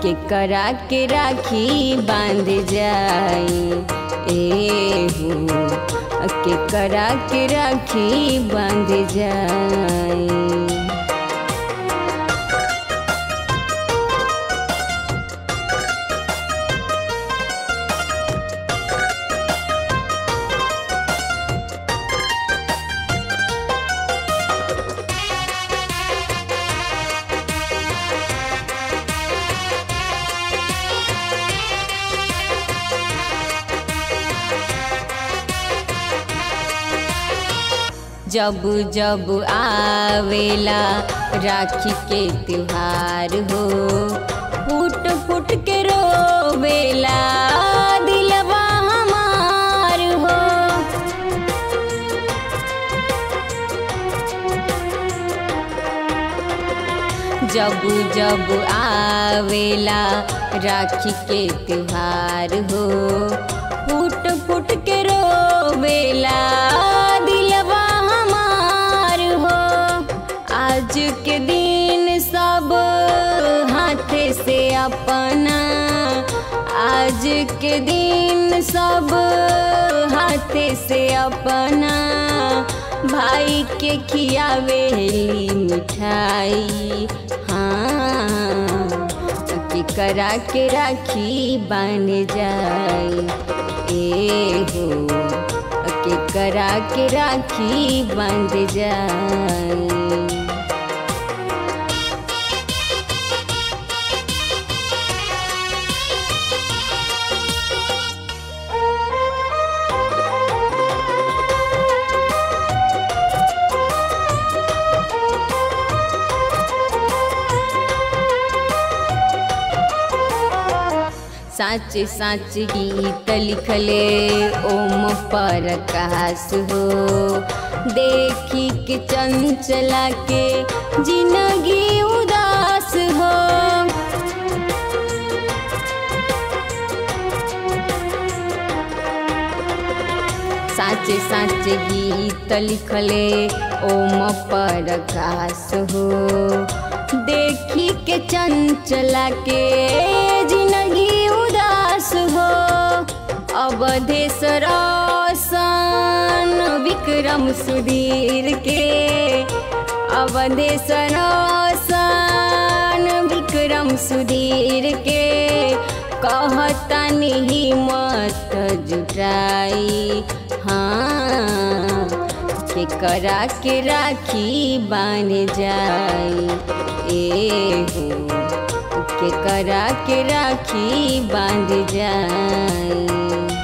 के करा के राखी बांध जाई ए हो के करा के राखी बांध जाई जब जब आवेला राखी के त्योहार हो फूट फूट के रोवेला दिलवा हमार हो जब जब आवेला राखी के त्योहार हो फूट फूट के रोवेला दिलवा हमार हो आज के दिन सब हाथे से अपना आज के दिन सब हाथे से अपना भाई के खियावेली मिठाई हाँ कि करा के राखी बन जाए ए हो के करा के राखी बंध जाए साच साच गीत लिखले ओम पर कास हो देखी के चंचला के जिंदगी उदास हो साच साच गीत लिखले ओम पर कास हो देखी के चंचला के जिंदगी उदास हो अवधेश्वर सन विक्रम सुधीर के अवधेश्वर सन विक्रम सुधीर के कहता नहीं मत जुटाई हाँ के करा के राखी बान जाई ए हो के करा के राखी बांध जाई